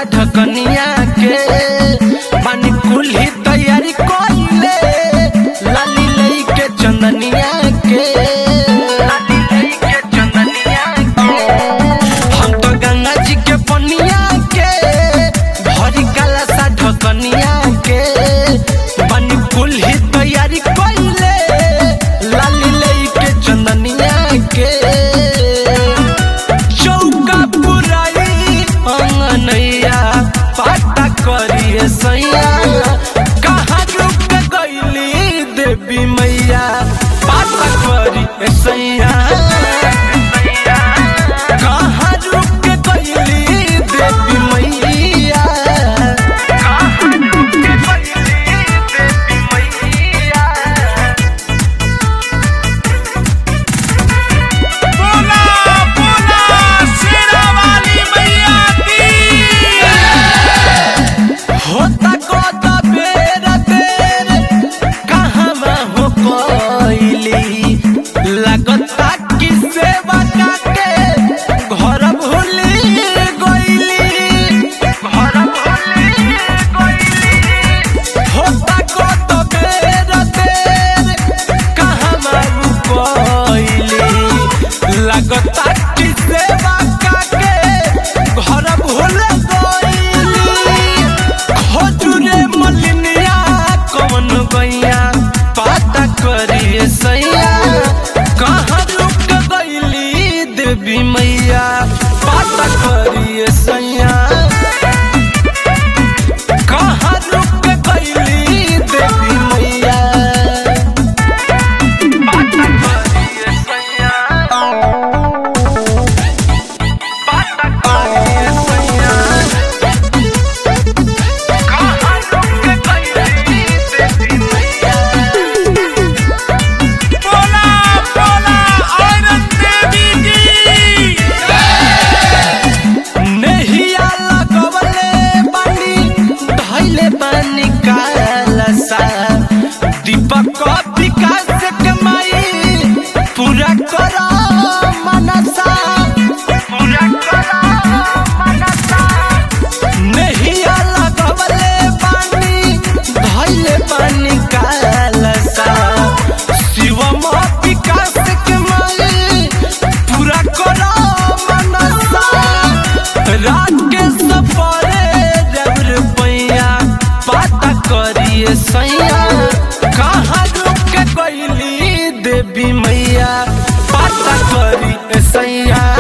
ढकनिया के पानी कुल्ही तैयारी कइले लाली लई के चंदनिया के लाली लई के चंदनिया के हम तो गंगा जी के पनिया के भरी काला सा ढकनिया के पानी कुल्ही तैयारी कइले लाली लई के चंदनिया के चौका पुराई अंगनैया पाटा करिए सैया कहाँ रुक गईली देवी मैया पाटा करिए सैया कहाँ रुक गईली देवी मैया कहाँ रुक गईली देवी मैया बोला बोला शेरा वाली मैया की होता कोता बेर देर कहवा हो कोइली लगता कि सेवा काके घर भूली गइली घर भूली गइली होता कोता बेर देर कहवा हो कोइली लगता कि सेवा काके घर भूल गइली खोजुरे मलिनिया कौन गैया पाता करिए सैया कहाँ रुक गईली देवी मैया पाता करिए सैया कहाँ रुक गईली देवी मैया पाता करिए सैया पाता करिए सैया कहाँ रुक गईली देवी मैया बोला बोला औरत देवी की नहिया लगवले बानी धैले बानी कालसा दीपक विकास कमाई पूरा कर मनसा पूरा कर मनसा नहिया लगवले बानी धैले बानी कालसा शिवम विकास कमाई पूरा कर मनसा रात के सफरे जब रुपैया पाता करिए सैया कहाँ रुक गईली देवी मैया पाता करिए सैया